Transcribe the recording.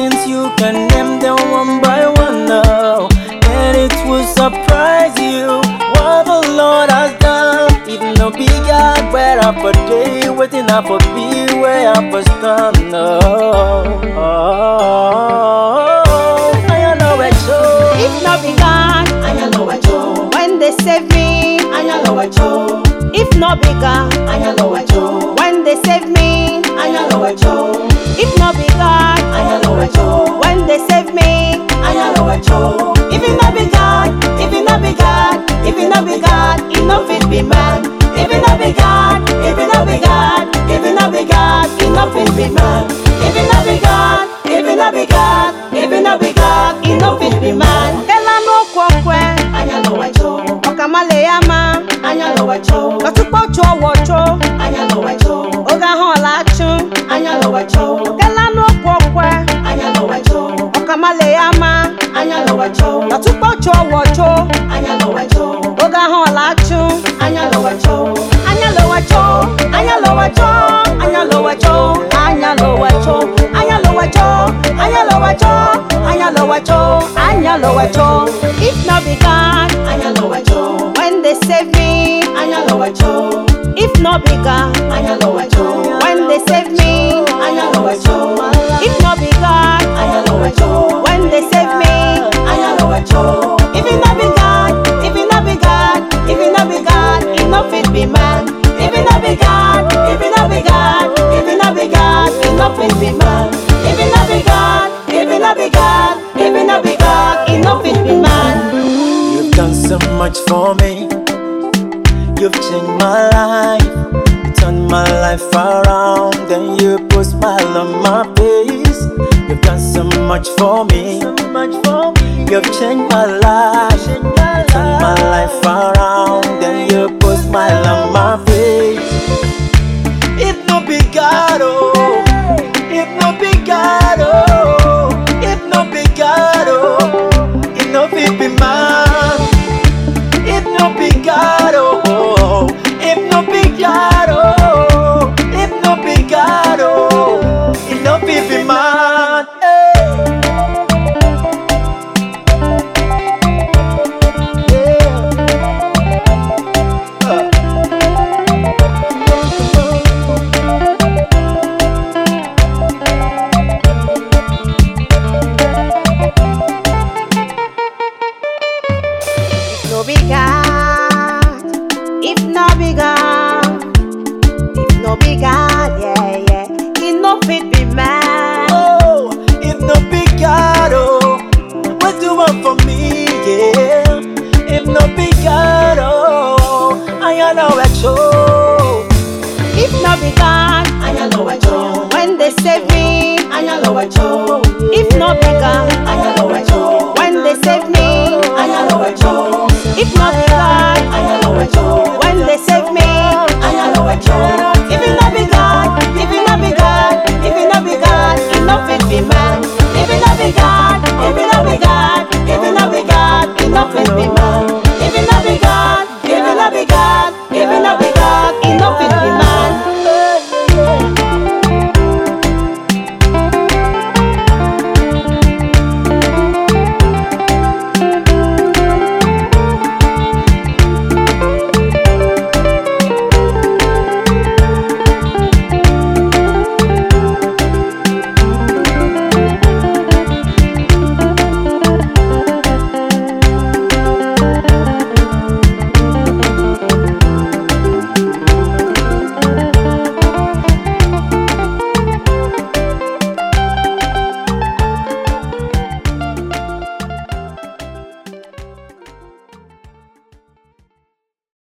blessings you can name them one by one now. And it will surprise you what the Lord has done. Even no big God, where up a day, waiting up for be where up a stand. Oh, oh, oh, I know it too. If not be God, Anya lo wacho, when they save me. anya lo wacho, If not be God, anya lo wacho, when they save me. anya lo wacho, If not be God, anya lo wacho, when they save me. anya lo wacho. If it not be God, if it not be God, if it not be God, it no fit be man. If it not be God, if it not be God, if it not be God, it no fit be man. If it not be God, if it not be God, if it not be God, it no fit be man. Ela no kwokwe, Anya lo wacho, okamale yama. anya lo wacho, Katukpo cho wocho, anya lo wacho, oga hola chu. anya lo wacho, Ela no kwokwe, anya lo wacho, okamale yama. anya lo wacho, Katukpo cho wocho, anya lo wacho, oga hola chu. anya lo wacho. Anya lo wacho, anya lo wacho, anya lo wacho, anya lo wacho, anya lo wacho, anya lo wacho, anya lo wacho, anya lo wacho. If not be God, Anya lo wacho, when they save me. anya lo wacho, If not be God, anya lo wacho, when they save me. anya lo wacho, If not be God, anya lo wacho, when they save me. anya lo wacho. If it not be God, if it not be God, if it not be God, it no fit be man. If it not be God, if it not be God, if it not be God, it no fit be man. If it not be God, if it not be God, if it not be God, it no fit be man. You've done so much for me. You've changed my life, turned my life around, then you put smile on my face. You've done so much for me. You've changed my life, turned my life around, then you put smile on my face. If no be God, oh, if no be God, oh, if no be God, oh, if no fit be man. If no be God, oh, if no be God, oh, if no be God, oh, if no be be man. Hey. Yeah. Uh. no be God, if no be God, if no be God, yeah, yeah, it no fit be man. Oh, if no be God, oh, what do you want from me, yeah? If no be God, oh, I know at you. If no be God, Anya lo wacho, when they save me. anya lo wacho, If no be God, anya lo